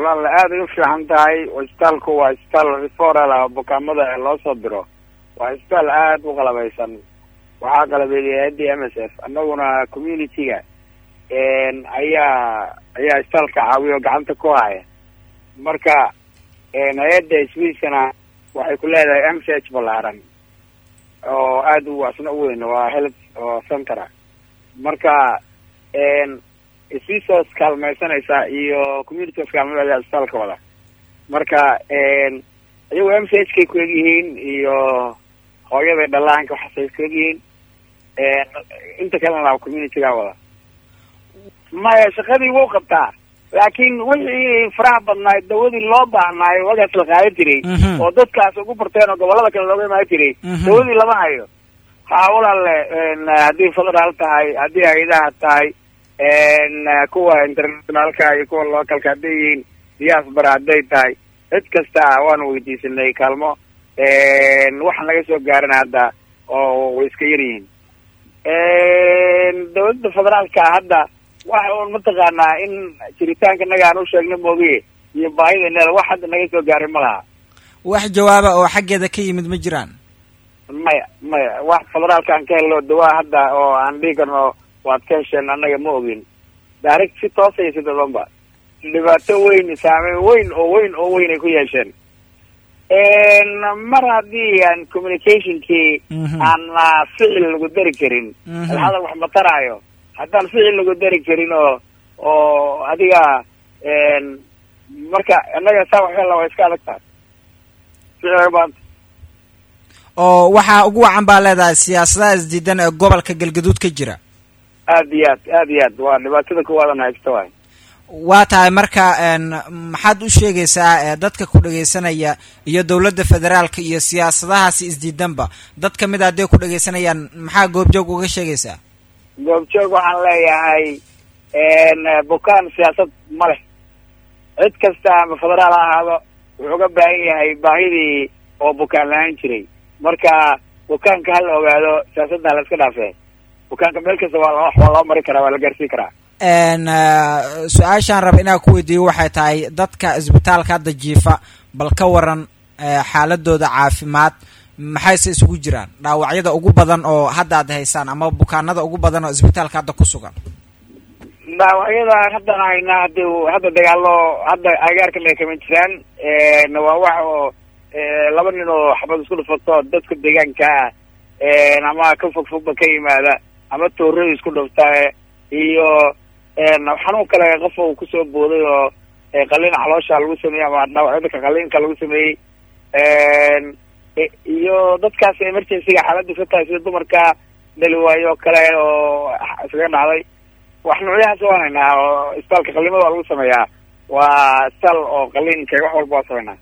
walaal aada ay u fiican tahay isbitaalku waa isbitaal referal ah bukaamada loo soo diro waa isbitaal aada u qalabaysan waxaa qalabeeyay hay-adii m s f annaguna community-ga ayaa ayaa isbitaalka caawiya oo gacanta ku haya marka hay-adda swiiskana waxay ku leedahay m c h ballaaran oo aada u asna u weyn waa health oo centera marka swiisos kaalmaysanaysa iyo community kaalmada isbitaalka wada marka iyagoo m c h kay ku egyihiin iyo hooyada dhalaanka waxaasay ku egyihiin inta kalena community-ga wada maya shaqadii wuu qabtaa laakiin wixii faraha badnaay dawadii loo baahnaayo wagaas la qaadan jiray oo dadkaas ugu barteen oo gobolada kale looga imaan jiray dawadii lama hayo ha walaale haddii federaal tahay haddii hay-adaha tahay kuwa internationaalka iyo kuwa localka hadday yihiin diaspora hadday tahay cid kasta waanu weydiisanay kaalmo waxa naga soo gaaran hadda oo way iska yar yihiin dawladda federaalka hadda waxa un mataqaanaa in jiritaanka naga aan u sheegna moogiye iyo baahida wax hadda naga soo gaaray ma laha wax jawaaba oo xaggeeda ka yimid ma jiraan maya maya wax federaalka aan ka helno dawaa hadda oo aan dhigi karno waad ka hesheen annaga ma ogin direct si toosa iyo si dadanba dhibaato weyn saameyn weyn oo weyn oo weyn ay ku yeesheen mar haddii aan communicationkii aan ficil lagu dari karin hadal wax mataraayo haddaan ficil lagu dari karin oo oo adiga marka annaga saa waxyala waa iska adag tahay ficilbaanta oo waxaa ugu wacan baa leedahay siyaasadaha isdiidan ee gobolka galgaduud ka jira aad iyo aad aad iyo aad waa dhibaatada kuwaadan haysta waay waa tahay marka maxaad u sheegaysaa dadka ku dhagaysanaya iyo dowladda federaalka iyo siyaasadahaasi isdiidanba dad kamid a hadday ku dhagaysanayaan maxaa goobjoog uga sheegaysaa goobjoog waxaan leeyahay bukaan siyaasad ma leh cid kasta ama federaal ha ahaado wuxuu uga baahan yahay baahidii oo bukaan la-aan jiray marka bukaanka hala ogaado siyaasadda la iska dhaafee bukaanka meel kasta waa waa loo mari karaa waa la gaarsiin karaa su-aashaan raba inaan ku weydiiyo waxay tahay dadka isbitaalka hadda jiifa bal ka waran xaaladooda caafimaad maxayse isugu jiraan dhaawacyada ugu badan oo hadda ad haysaan ama bukaanada ugu badan oo isbitaalka hadda ku sugan dhaawacyada hadda haynaa hadi hadda dagaalo hadda agaarkan ay kama jiraan waa wax oo laba nin oo xabad isku dhufato dadka deegaanka ah ama ka fog fogba ka yimaada ama toorada isku dhufta iyo xanuun kale qof uu kusoo booday oo qalin caloosha lagu sameeyey ama dhaawacyada qaliinka lagu sameeyey iyo dadkaas emergencyga xaaladdu ka tahay sida dumarka dhali waayo o kale oo iskaga dhacday wax noocyahaas waan haynaa oo isbitaalka qalimada waa lagu sameeyaa waa isbitaal oo qaliinka wax walba waa sameynaa